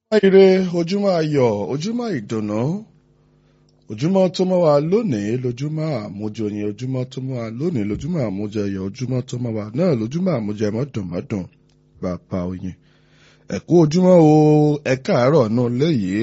ire ojúmọ́ ayọ̀ ojúmọ́ ìdùnnú ojúmọ́ tó mọ́ wa lónìí lójúmọ́ àmújọyìn ojúmọ́ tó mọ́ wa lónìí lójúmọ́ àmújẹyọ ojúmọ́ tó mọ́ wa náà lójúmọ́ àmújẹmọ́dùnmọ́dùn bàbá oyin ẹ̀kú ojúmọ́ o ẹ káàárọ̀ náà léyìí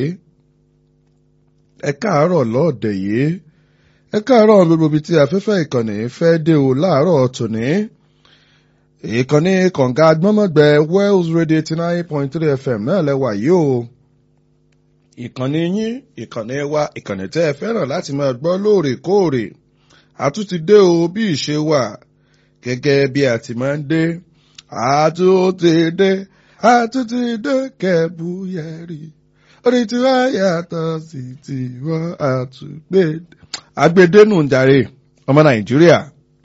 ẹ káàárọ̀ lọ́ọ̀dẹ̀ yìí ẹ káàárọ̀ gbogbo ibi tí afẹ́fẹ́ ìkànnì fẹ́ dé o láàárọ̀ tòní ìkànnì kọ̀ǹga agbọ́mọ̀gbẹ́ Wells Radio eighty nine point three FM náà lẹ́wà yìí o ìkànnì yín ìkànnì wa ìkànnì tẹ́ ẹ fẹ́ràn láti máa gbọ́ lóòrèkóòrè àtúntì dé o bí ìṣe wà gẹ́gẹ́ bí a ti máa ń dé àtúntì dé àtúntì dé kẹ́bùyẹ̀rì orí tí wọ́n yàtọ̀ sí tí wọ́n àtúgbè. agbedenu ń jàre ọmọ Nàìjíríà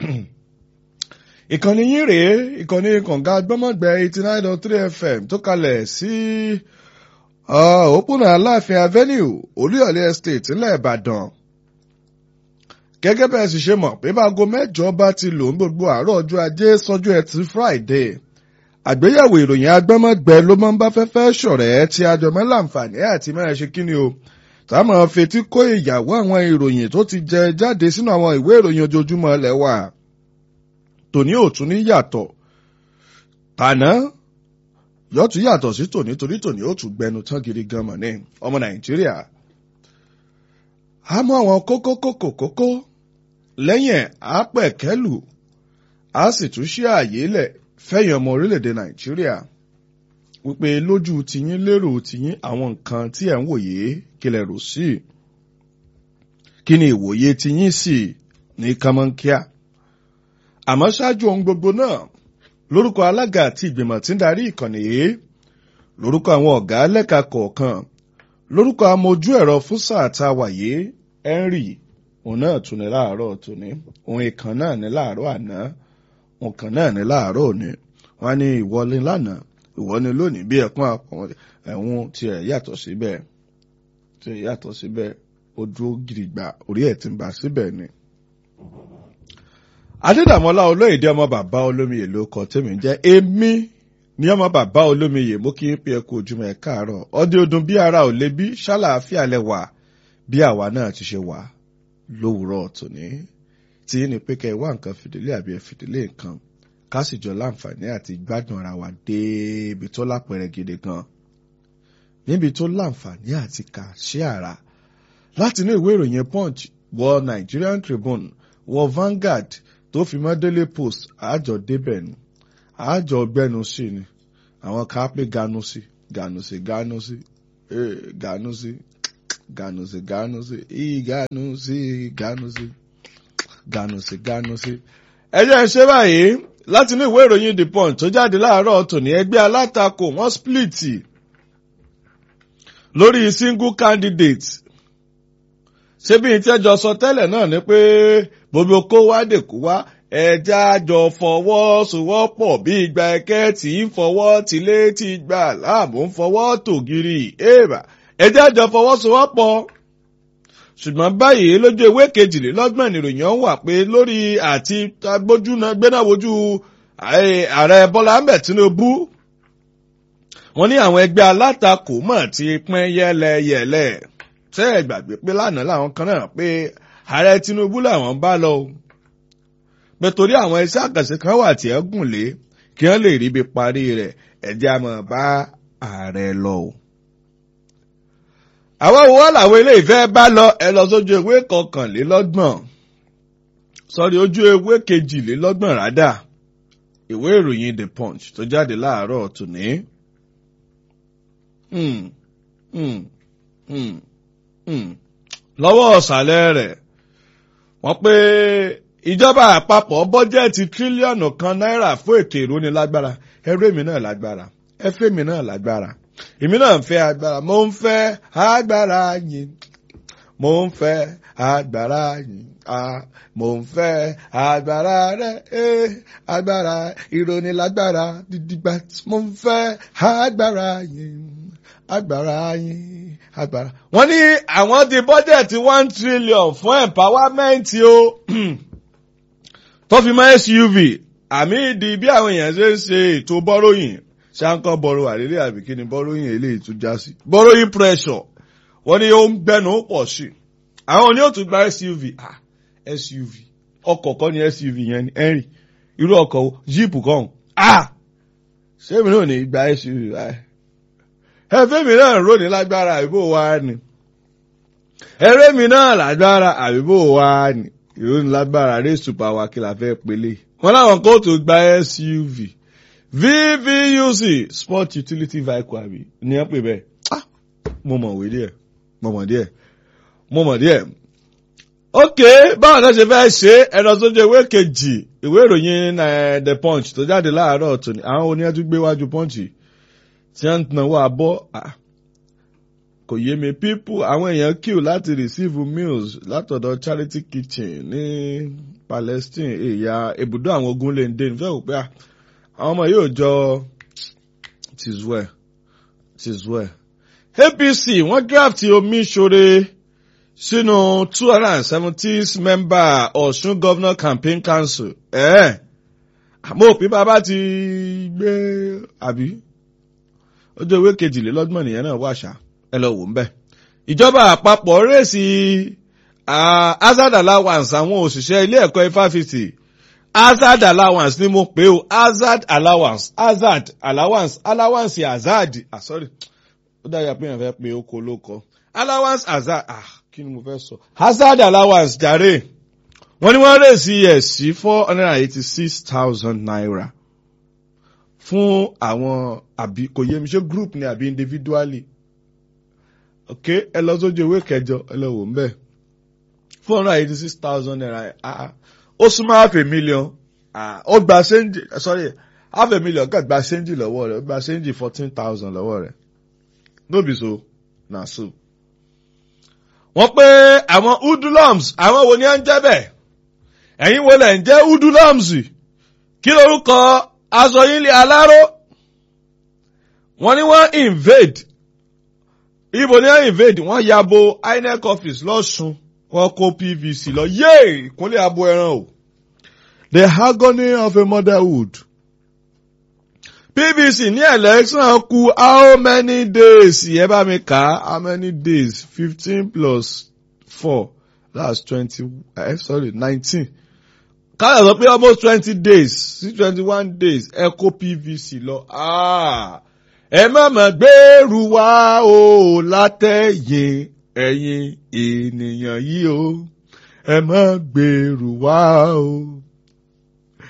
ìkànnì yín rèé ìkànnì kọ̀ǹga gbọ́mọ̀gbẹ́ eighty nine dot three fm tó kalẹ̀ sí òpópónà aláàfin avenue olúyọ̀lé estate ńlẹ̀ ìbàdàn gẹ́gẹ́ bẹ́ẹ̀ sì ṣe mọ̀ pé báago mẹ́jọ bá ti lò ń gbogbo àárọ̀ ọjọ́ ajé sọ́jọ́ ẹtì friday àgbéyẹ̀wò ìròyìn agbọ́mọ̀gbẹ́ ló máa ń bá fẹ́fẹ́ ṣọ̀rẹ́ tí àjọmọ́ láǹfààní àti máa ṣe kíni o táwọn fetí kó ìyàwó àwọn ìròyìn tó ti jẹ jáde sínú àwọn ìwé ìròyìn ojoojúmọ́ lẹ́wà tòní ò tún ní yàtọ̀ tàná yóò tún yàtọ̀ sí tòní torí tòní ó tún gbẹnu tán gidi gan mọ̀ ní ọmọ nàìjíríà. a mú àwọn kókó kókó kókó lẹ́yìn ẹ̀ á pẹ̀ kẹ́lù á sì tún ṣí ààyè lẹ̀ fẹ́yìn ọmọ orílẹ̀-èdè nàìjíríà wípé lójú tiyín lérò tiyín àwọn nǹkan tí ẹ̀ ń wòye kílẹ̀ rò sí kí ni ìwòye tiyín sì ní kánmọ́nkíá àmọ́ ṣáájú ohun gbogbo náà lórúkọ alága àti ìgbìmọ̀ tí ń darí ìkànnì yìí lórúkọ àwọn ọ̀gá lẹ́ka kọ̀ọ̀kan lórúkọ amójú ẹ̀rọ fún sáà tá a wà yìí henry òun náà tún ní láàárọ̀ tòní òun ìkan náà ní láàárọ̀ àná òun kan náà ní láàárọ̀ òní wọn ní ìwọlé lánàá ìwọlé lónìí bí ẹkún àpọ̀n ẹ̀hún tiẹ̀ yàtọ̀ síbẹ̀ tiẹ̀ yàtọ̀ síbẹ̀ ó dúró gidigba orí ẹ̀ ti ń bá síbẹ̀ ni adédàmọ́lá olóyèdè ọmọ bàbá olómiyè ló kọ tèmi jẹ́ èmi ní ọmọ bàbá olómiyè mo kí n pé ẹkú ojúmọ́ ẹ káàárọ̀ ọdẹ ọdún bí ara ò lè bí ṣàlàáfíà lẹ wà bí àwa náà ti ṣe wà lówùúrọ̀ tòní tí ní pé kẹ́ ẹ wá nǹkan fìdílé àbí ẹ fìdílé nǹkan ká sì jọ láǹfààní àti gbádùn ara wa débi tó lápẹẹrẹ gidi gan níbi tó láǹfààní àti kà sí àrà látinú ìwé ìròyìn punch wọ Nigerian Tribune wọ Vanguard tó fi mọ́ Daily Post àjọ débẹ̀ ni àjọ gbẹ́nu sí ni àwọn kan á pé ganu sí ganu sí ganu sí ganu sí ganu sí ganu sí ìganu sí ganu sí ganu sí ganu sí. ẹ jẹ́ ṣe báyìí láti inú ìwé ìròyìn The Punch tó jáde láàárọ̀ tòní ẹgbẹ́ alátakò wọ́n split lórí single candidate ṣé bí n tẹ́jọ sọ tẹ́lẹ̀ náà ni pé gbogbo kó wá dèkú wá ẹja jọ fọwọ́sowọ́pọ̀ bí ìgbà ẹ̀kẹ́ tí ń fọwọ́ tilé ti gbà láàmú ń fọwọ́ tògiri èèbà ẹja jọ fọwọ́sowọ́pọ̀. ṣùgbọ́n báyìí lójú ewé kejìlélọ́gbọ̀n nìròyìn ọ̀hún wà pé lórí àti agbójúná gbénáwojú ààrẹ Bọ́lá Ahmed Tinubu wọ́n ní àwọn ẹgbẹ́ alátakò mọ̀ ti pín yẹ́lẹyẹ̀lẹ ṣé ẹ gbàgbé pé lánàá làwọn kan náà pé ààrẹ Tinubu làwọn bá lọ o pé torí àwọn iṣẹ́ àkànṣe kan wà tí ẹ gùn lé kí wọ́n lè rí ibi parí rẹ̀ ẹ̀jẹ̀ àmọ́ bá ààrẹ lọ o. àwọn wo wá làwọn ilé ìfẹ́ bá lọ ẹ lọ sójú ewé kọkànlélọ́gbọ̀n sọ́rí ojú ewé kejìlélọ́gbọ̀n rádà ìwé ìròyìn The Punch tó jáde láàárọ̀ tòní. Hmm. Hmm. Hmm lọ́wọ́ ọ̀sàlẹ̀ rẹ̀ wọ́n pé ìjọba àpapọ̀ bọ́jẹ́ẹ̀tì tírílíọ̀nù kan náírà fún ètò ìrónilágbára ẹrú èmi náà lágbára ẹfẹ́ mi náà lágbára èmi náà ń fẹ́ agbára mo ń fẹ́ agbára yìí mo ń fẹ́ agbára yìí mo ń fẹ́ agbára rẹ̀ eh agbára ìrónilágbára dídígbà mo ń fẹ́ agbára yìí agbára yín agbára. wọ́n ní àwọn ti bọ́jẹ̀tì one trillion fún empowerment o tó fi mọ́ SUV àmì ìdí bí àwọn èèyàn ṣe ń ṣe ètò bọ́ròyìn ṣáńkọ́ bọ́rọ̀ wà lélẹ̀ àbí kí ni borrowing eléyìí tún já sí. borrowing pressure wọ́n ní ó ń gbẹ́nu pọ̀ sí i àwọn oní òtún gba SUV ah SUV ọkọ̀ kọ́ ni SUV yẹn ni Henry irú ọkọ̀ jíìpù kan ah ṣé mi náà ní gba SUV ẹfẹ́ mi náà rò ní lágbára àbíbò wa ni ẹrẹ́ mi náà lágbára àbíbò wa ni ìròyìn lágbára race to power kí la fẹ́ pélé wọn láwọn kóòtù gba SUV VVUC sport utility vehicle àbí ní ẹ pè bẹ́ẹ̀ ah mo mọ̀ wí díẹ̀ mo mọ̀ díẹ̀ mo mọ̀ díẹ̀ ok báwo náà ṣe fẹ́ ṣe ẹ̀rọ tó jẹ́ ìwé kejì ìwé ìròyìn the punch tó jáde láàárọ̀ tòní àwọn oníyàtú gbé wájú punch tí wọ́n ń tanwó abọ́ kò yé mi people àwọn èèyàn queue láti receive meals látọ̀dọ̀ charity kitchen ní Palestine èyà ibùdó àwọn ogun lè ń dé nífẹ̀ẹ́ òpé àwọn ọmọ yóò jọ tis well tis well APC wọ́n draft omi ṣore sínú two hundred and seventy member Ọ̀ṣun Governor Campaign Council ẹ̀ àmọ́ òpin bàbá ti gbé àbí ọjọ́ ìwé kejìlélọ́gbọ̀n nìyẹn náà wà ṣá ẹ lọ wò ń bẹ̀. ìjọba àpapọ̀ rèsì hazard allowance àwọn òṣìṣẹ́ ilé ẹ̀kọ́ ifáfitì hazard allowance ni mo pè ó hazard allowance hazard allowance allowance hazard ah sorry ó dára pé èèyàn fẹ́ pe oko lóko allowance hazard ah kí ni mo fẹ́ sọ hazard allowance jàre wọ́n ní wọ́n rèsì ẹ̀ sí four hundred and eighty six thousand naira fún àwọn àbí kò yé mi ṣé group ni àbí individually ok ẹ lọ sójú ìwé kẹjọ ẹ lọ wò ń bẹ four hundred eighty six thousand naira ó súnmọ́ half a million ó gba ṣéǹjì sorry half a million kàn gba ṣéǹjì lọ́wọ́ rẹ̀ ó gba ṣéǹjì fourteen thousand lọ́wọ́ rẹ̀ no be so na so. wọ́n pé àwọn udulams àwọn wo ni à ń jẹ́ bẹ́ẹ̀ ẹ̀yin wo lẹ̀ ń jẹ́ udulams kí lorúkọ aṣọ yín lé aláró wọ́n ní wọ́n invade ibo ni wọ́n invade wọ́n yabo INEC office lọ́sùn wọ́n kó PVC lọ yéè ìkúnlẹ̀ abo ẹran o the agony of a motherhood PVC ní election kù how many days ẹ bá mi kà á how many days fifteen plus four that's twenty eh, sorry nineteen káyọ̀ sọ pé almost twenty days sí twenty one days ẹ kó PVC lọ ẹ má mà gbèrú wá o látẹ̀yìn ẹ̀yin ènìyàn yìí o ẹ má gbèrú wá o